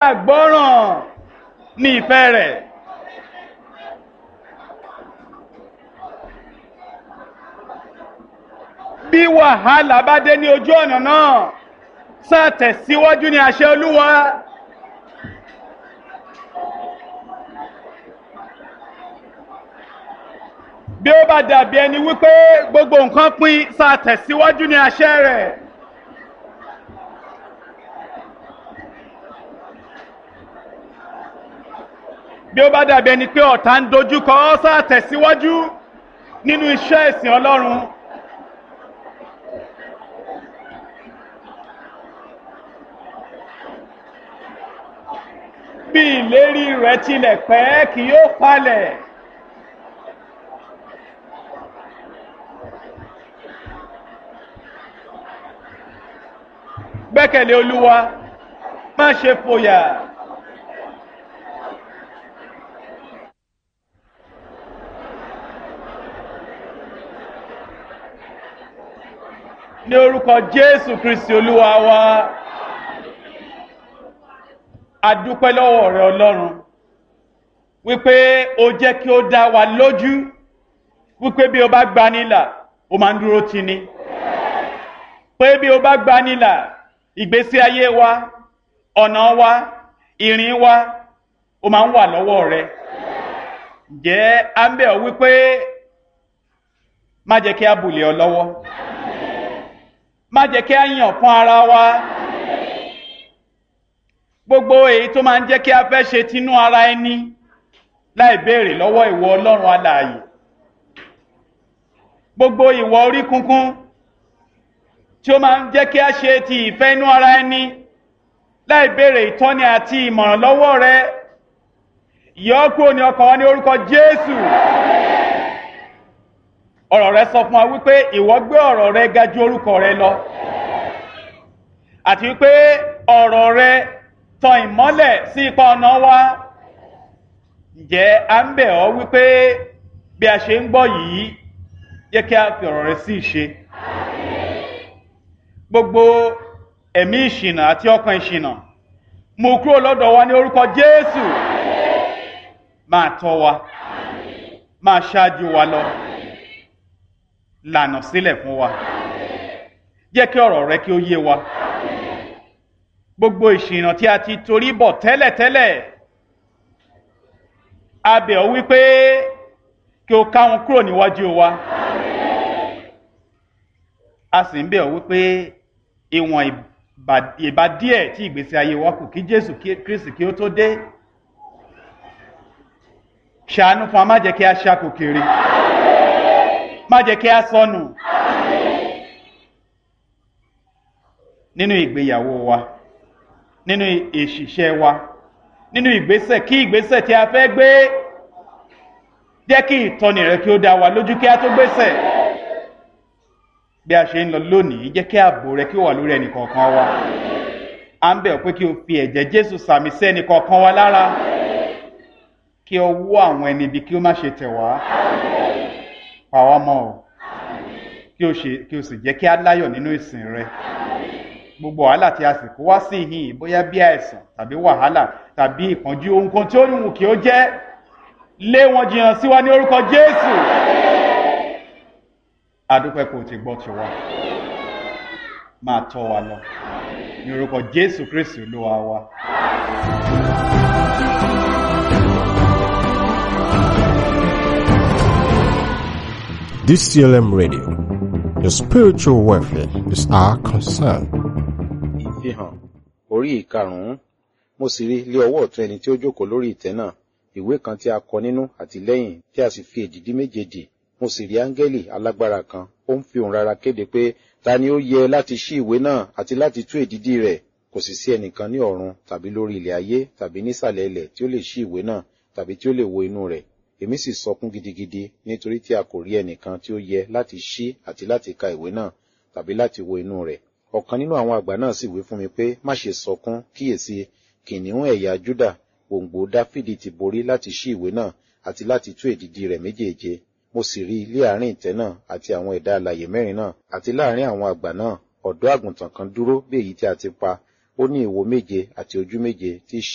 àgbọ́ràn ní ìfẹ́ rẹ̀. bí wàhálà bá dé ní ojú ọ̀nà náà sáà tẹ̀síwájú ní àṣẹ olúwa. bí ó bá dàbí ẹni wípé gbogbo nǹkan pín sáà tẹ̀síwájú ní àṣẹ rẹ̀. bí ó bá dàbí ẹni pé ọ̀tá ń dojúkọ ọ́ sáà tẹ̀síwájú nínú iṣẹ́ ìsìn ọlọ́run. bí ìlérí rẹ̀ tilẹ̀ pẹ́ kì yóò falẹ̀. gbẹ́kẹ̀lé olúwa má ṣe fòyà. ní orúkọ jésù kristi olúwa wa adúpẹ́ lọ́wọ́ rẹ ọlọ́run wípé o jẹ́ kí ó dá wa lójú wípé bí o bá gba nílà o máa ń dúró tì ní pé bí o bá gba nílà ìgbésí ayé wa ọ̀nà wa ìrìn wa o máa ń wà lọ́wọ́ rẹ jẹ́ ámbẹ́ ọ wípé má jẹ́ kí a bùlẹ̀ ọ lọ́wọ́ má jẹ́ kí a yàn fún ara wa gbogbo èyí tó máa ń jẹ́ kí a fẹ́ ṣe tinú ara ẹni láì béèrè lọ́wọ́ ìwọ ọlọ́run alààyè gbogbo ìwọ orí kunkun tí ó máa ń jẹ́ kí a ṣe ti ìfẹ́ inú ara ẹni láì béèrè ìtọ́ni àti ìmọ̀ràn lọ́wọ́ rẹ yọ kúrò ní ọkàn wa ní orúkọ jésù ọ̀rọ̀ rẹ sọ fún wa wípé ìwọ gbé ọ̀rọ̀ rẹ ga ju orúkọ rẹ lọ àti wípé ọ̀rọ̀ rẹ tan ìmọ́lẹ̀ sí ipa ọ̀nà wa ǹjẹ́ à ń bẹ̀ ọ́ wípé bí a ṣe ń gbọ́ yìí jẹ́ kí a fi ọ̀rọ̀ rẹ sí ìṣe gbogbo ẹ̀mí ìṣìnà àti ọkàn ìṣìnà mú kúrò lọ́dọ̀ wa ní orúkọ jésù máa tọ́ wa máa ṣáájú wa lọ lànà sílẹ̀ fún wa jẹ́ kí ọ̀rọ̀ rẹ kí ó yé wa gbogbo ìṣìnà tí a ti torí bọ̀ tẹ́lẹ̀tẹ́lẹ̀ a bẹ̀ ọ́ wípé kí o ká wọn kúrò níwájú wa a sì ń bẹ̀ ọ́ wípé ìwọ̀n ìbá díẹ̀ tí ìgbésí ayé wa kù kí jésù kristi kí ó tó dé ṣàánú fún wa má jẹ́ kí a ṣàkó kiri má jẹ́ kí a sọnù nínú ìgbéyàwó wa nínú ìṣiṣẹ́ wa nínú ìgbésẹ̀ kí ìgbésẹ̀ tí a fẹ́ gbé jẹ́ kí ìtọ́ni rẹ kí ó dá wa lójú kí a tó gbésẹ̀ bí a ṣe ń lọ lónìí jẹ́ kí ààbò rẹ kí ó wà lórí ẹnì kọ̀ọ̀kan wa à ń bẹ̀ ọ́ pé kí o fi ẹ̀jẹ̀ jésù sàmì sí ẹnì kọ̀ọ̀kan wa lára kí ọwọ́ àwọn ẹni ibi kí ó má ṣe tẹ̀ wá pa wá mọ́ ọ kí o sì jẹ́ kí á láyọ̀ nínú ìsìn rẹ gbogbo wàhálà tí a sì kó wá sí ìhìn bóyá bí àìsàn tàbí wàhálà tàbí ìpọ́njú ohunkóhun tí ó wù kí ó jẹ́ lé wọn jìnnà sí wa ní orúkọ jésù adúpẹ́ kò ti gbọ́ tiwa máa tọ́ wa lọ ní orúkọ jésù kristi olúwa wa. DCLM Radio. Your spiritual welfare is our concern. ìfihàn orí ìkarùn-ún mo sì rí lé ọwọ́ ọ̀tún ẹni tí ó jókòó lórí ìtẹ́ náà ìwé kan tí a kọ nínú àti lẹ́yìn tí a sì fi èdìdí méje dì mo sì rí áńgẹ́lì alágbára kan ó ń fi òun rárá kéde pé ta ni ó yẹ láti ṣí ìwé náà àti láti tú èdìdí rẹ̀ kò sì sí ẹnìkan ní ọ̀run tàbí lórí ilẹ̀ ayé tàbí nísàlẹ̀ ilẹ̀ tí ó lè ṣí ìwé náà tàbí tí ó lè wo inú rẹ̀ èmi sì sọkún gidigidi nítorí tí a kò rí ẹnìkan tí ó yẹ láti ṣí àti láti ka ìwé náà tàbí láti wo inú rẹ̀ ọ̀kan nínú àwọn àgbà náà sì wí fún mi pé má ṣe sọkún kíyèsí kìnìún ẹ̀yà júdà gbòǹgbò dáfídì ti borí láti ṣí ìwé náà àti láti tú èdìdí rẹ̀ méjèèje mo sì rí ilé àárín ìtẹ́ náà àti àwọn ẹ̀dá alàyè mẹ́rin náà àti láàárín àwọn àgbà náà ọ̀dọ́ àgùntàn kan dúró bí èyí tí a ti pa ó ní ìwo méje àti ojú méje tí